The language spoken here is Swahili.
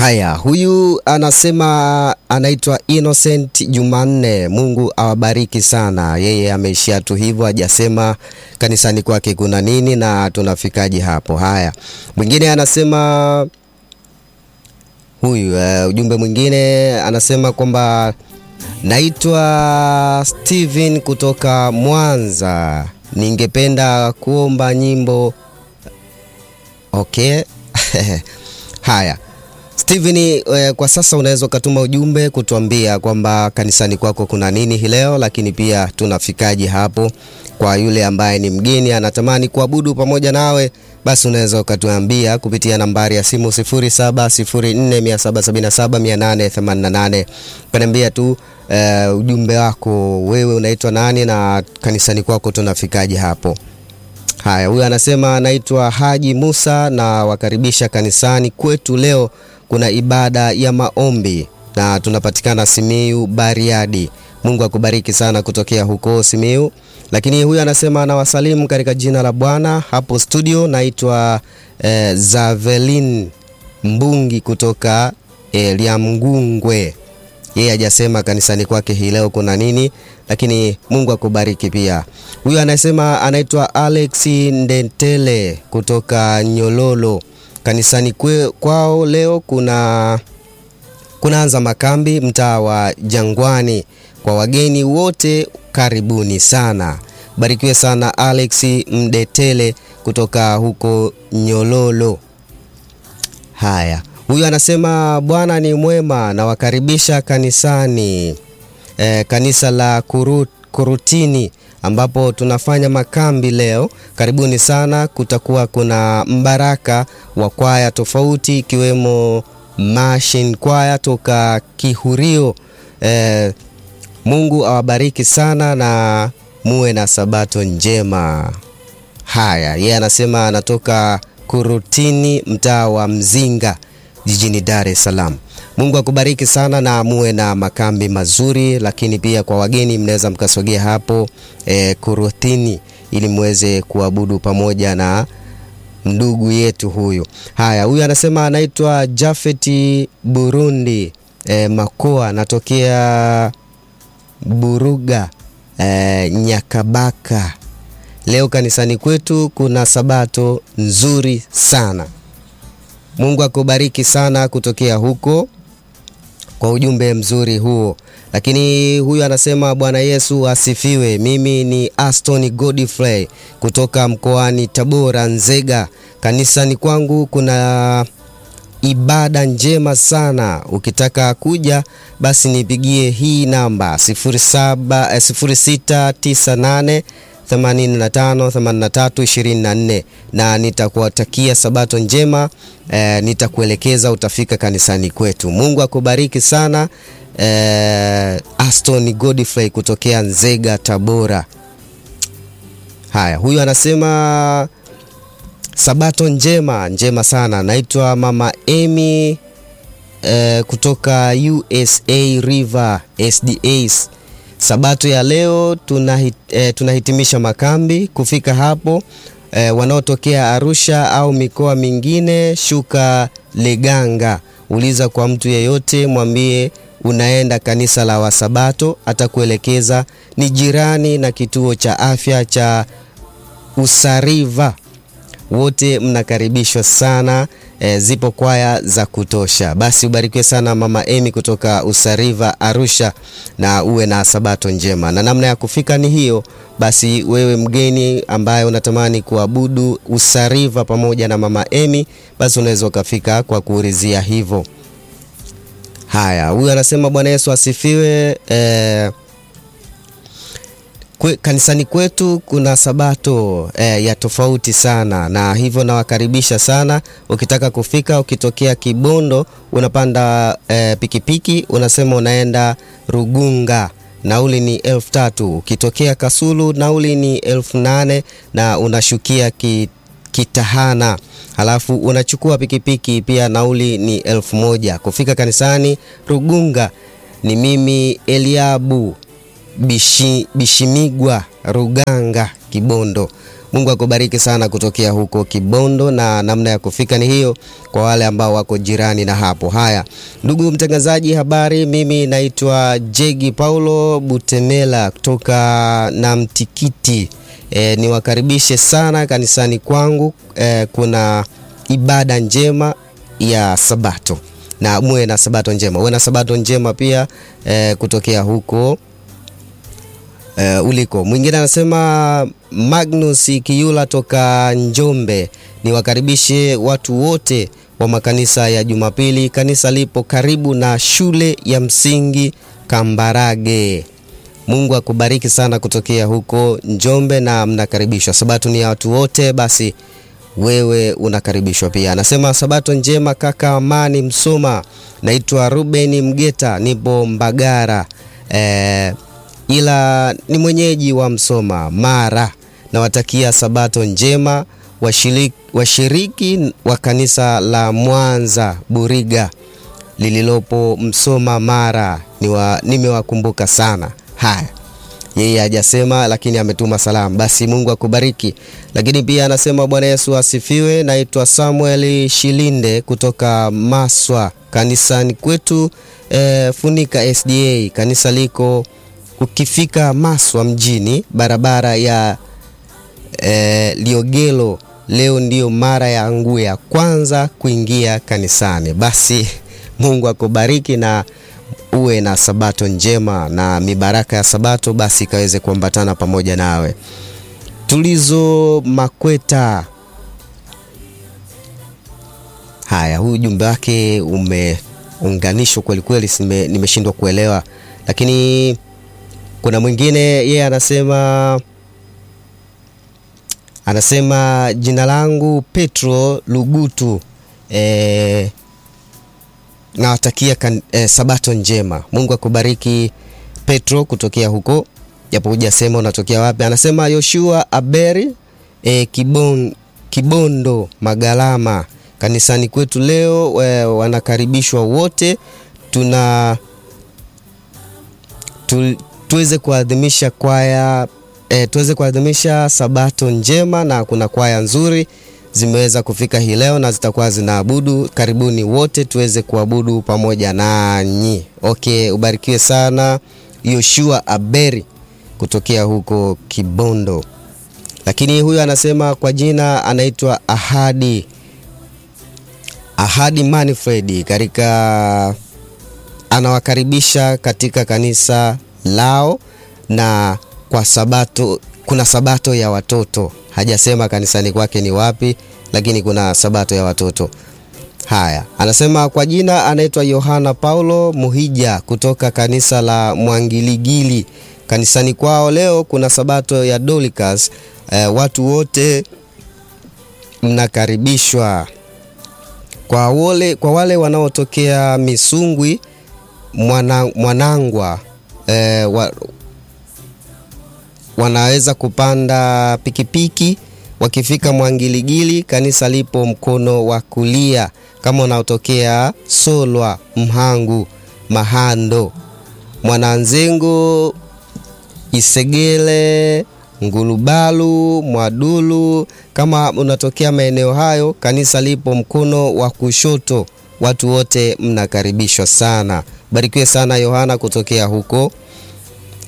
Haya, huyu anasema anaitwa Innocent Jumanne. Mungu awabariki sana. Yeye ameishia tu hivyo, hajasema kanisani kwake kuna nini na tunafikaje hapo. Haya, mwingine anasema huyu uh, ujumbe mwingine anasema kwamba naitwa Steven kutoka Mwanza, ningependa kuomba nyimbo. Okay. Haya Steven, eh, kwa sasa unaweza ukatuma ujumbe kutuambia kwamba kanisani kwako kuna nini hii leo, lakini pia tunafikaje hapo. Kwa yule ambaye ni mgeni anatamani kuabudu pamoja nawe, basi unaweza ukatuambia kupitia nambari ya simu 0704777888 ukaniambia tu eh, ujumbe wako, wewe unaitwa nani na kanisani kwako tunafikaje hapo. Haya, huyu anasema anaitwa Haji Musa na wakaribisha kanisani kwetu. Leo kuna ibada ya maombi na tunapatikana Simiu Bariadi. Mungu akubariki sana kutokea huko Simiu. Lakini huyu anasema anawasalimu katika jina la Bwana hapo studio. Naitwa eh, Zavelin Mbungi kutoka eh, Liamgungwe. Yeye hajasema kanisani kwake hii leo kuna nini, lakini Mungu akubariki pia. Huyu anasema anaitwa Alex Ndentele kutoka Nyololo. Kanisani kwe, kwao leo kuna kunaanza makambi mtaa wa Jangwani. Kwa wageni wote karibuni sana. Barikiwe sana Alex Mdetele kutoka huko Nyololo. Haya, huyu anasema Bwana ni mwema, nawakaribisha kanisani e, kanisa la Kurut, Kurutini ambapo tunafanya makambi leo. Karibuni sana. Kutakuwa kuna mbaraka wa kwaya tofauti ikiwemo Mashin kwaya toka Kihurio. E, Mungu awabariki sana na muwe na sabato njema. Haya, yeye anasema anatoka Kurutini, mtaa wa Mzinga jijini Dar es Salaam. Mungu akubariki sana na muwe na makambi mazuri, lakini pia kwa wageni mnaweza mkasogea hapo e, Kurutini ili muweze kuabudu pamoja na ndugu yetu huyu. Haya, huyu anasema anaitwa Jafeti Burundi e, Makoa, anatokea Buruga e, Nyakabaka. Leo kanisani kwetu kuna sabato nzuri sana. Mungu akubariki sana kutokea huko kwa ujumbe mzuri huo. Lakini huyu anasema Bwana Yesu asifiwe. Mimi ni Aston Godfrey kutoka mkoani Tabora, Nzega. Kanisani kwangu kuna ibada njema sana. Ukitaka kuja basi nipigie hii namba 07 0698 85 83 24 na nitakuwatakia sabato njema eh, nitakuelekeza utafika kanisani kwetu. Mungu akubariki sana eh, Aston Godfrey kutokea Nzega, Tabora. Haya, huyu anasema sabato njema njema sana. Naitwa Mama Amy eh, kutoka USA River SDAs. Sabato ya leo tunahit, eh, tunahitimisha makambi. Kufika hapo eh, wanaotokea Arusha au mikoa mingine, shuka Leganga, uliza kwa mtu yeyote, mwambie unaenda kanisa la Wasabato, atakuelekeza ni jirani na kituo cha afya cha Usariva. Wote mnakaribishwa sana e, zipo kwaya za kutosha. Basi ubarikiwe sana Mama Emi kutoka Usariva Arusha, na uwe na sabato njema. Na namna ya kufika ni hiyo. Basi wewe mgeni ambaye unatamani kuabudu Usariva pamoja na Mama Emi, basi unaweza ukafika kwa kuulizia hivyo. Haya, huyu anasema Bwana Yesu asifiwe. E, Kwe, kanisani kwetu kuna sabato eh, ya tofauti sana, na hivyo nawakaribisha sana. Ukitaka kufika, ukitokea Kibondo unapanda eh, pikipiki unasema unaenda Rugunga, nauli ni elfu tatu. Ukitokea Kasulu nauli ni elfu nane na unashukia ki, Kitahana halafu unachukua pikipiki pia, nauli ni elfu moja. Kufika kanisani Rugunga ni mimi Eliabu Bishi, Bishimigwa Ruganga Kibondo. Mungu akubariki sana kutokea huko Kibondo, na namna ya kufika ni hiyo kwa wale ambao wako jirani na hapo. Haya, ndugu mtangazaji, habari. Mimi naitwa Jegi Paulo Butemela kutoka Namtikiti. E, niwakaribishe sana kanisani kwangu. E, kuna ibada njema ya Sabato na muwe na Sabato njema, uwe na Sabato njema pia e, kutokea huko e, uliko. Mwingine anasema Magnus Kiyula toka Njombe, niwakaribishe watu wote wa makanisa ya Jumapili. Kanisa lipo karibu na shule ya msingi Kambarage. Mungu akubariki sana kutokea huko Njombe na mnakaribishwa. Sabato ni ya watu wote, basi wewe unakaribishwa pia. Anasema sabato njema kaka Amani Msoma, naitwa Ruben Mgeta, nipo Mbagara e, ila ni mwenyeji wa Msoma Mara. Nawatakia sabato njema washiriki, washiriki wa kanisa la Mwanza Buriga lililopo Msoma Mara. Niwa, nimewakumbuka sana. Haya, yeye hajasema lakini ametuma salamu. Basi Mungu akubariki. Lakini pia anasema Bwana Yesu asifiwe. Naitwa Samuel Shilinde kutoka Maswa kanisani kwetu e, Funika SDA. Kanisa liko ukifika Maswa mjini, barabara ya e, Liogelo. Leo ndiyo mara yangu ya kwanza kuingia kanisani. Basi Mungu akubariki na uwe na sabato njema na mibaraka ya sabato basi ikaweze kuambatana pamoja nawe. Tulizo Makweta, haya, huyu ujumbe wake umeunganishwa kwelikweli, nimeshindwa kuelewa, lakini kuna mwingine yeye anasema anasema jina langu Petro Lugutu e, nawatakia eh, sabato njema. Mungu akubariki Petro kutokea huko, japo hujasema unatokea wapi. Anasema Yoshua Aberi eh, Kibon, Kibondo Magalama, kanisani kwetu leo eh, wanakaribishwa wote, tuna tu, tuweze kuadhimisha kwaya eh, tuweze kuadhimisha sabato njema, na kuna kwaya nzuri zimeweza kufika hii leo na zitakuwa zinaabudu. Karibuni wote tuweze kuabudu pamoja nanyi. Okay, ubarikiwe sana Yoshua Aberi kutokea huko Kibondo. Lakini huyu anasema kwa jina anaitwa Ahadi Ahadi Manfred katika anawakaribisha katika kanisa lao na kwa sabato kuna sabato ya watoto hajasema kanisani kwake ni wapi, lakini kuna sabato ya watoto. Haya, anasema kwa jina anaitwa Yohana Paulo Muhija kutoka kanisa la Mwangiligili. Kanisani kwao leo kuna sabato ya Dolikas. E, watu wote mnakaribishwa. Kwa wale, kwa wale wanaotokea Misungwi mwana, Mwanangwa e, wa, wanaweza kupanda pikipiki wakifika Mwangiligili, kanisa lipo mkono wa kulia. Kama unaotokea Solwa, Mhangu, Mahando, Mwananzengo, Isegele, Ngulubalu, Mwadulu, kama unatokea maeneo hayo, kanisa lipo mkono wa kushoto. Watu wote mnakaribishwa sana. Barikiwe sana Yohana kutokea huko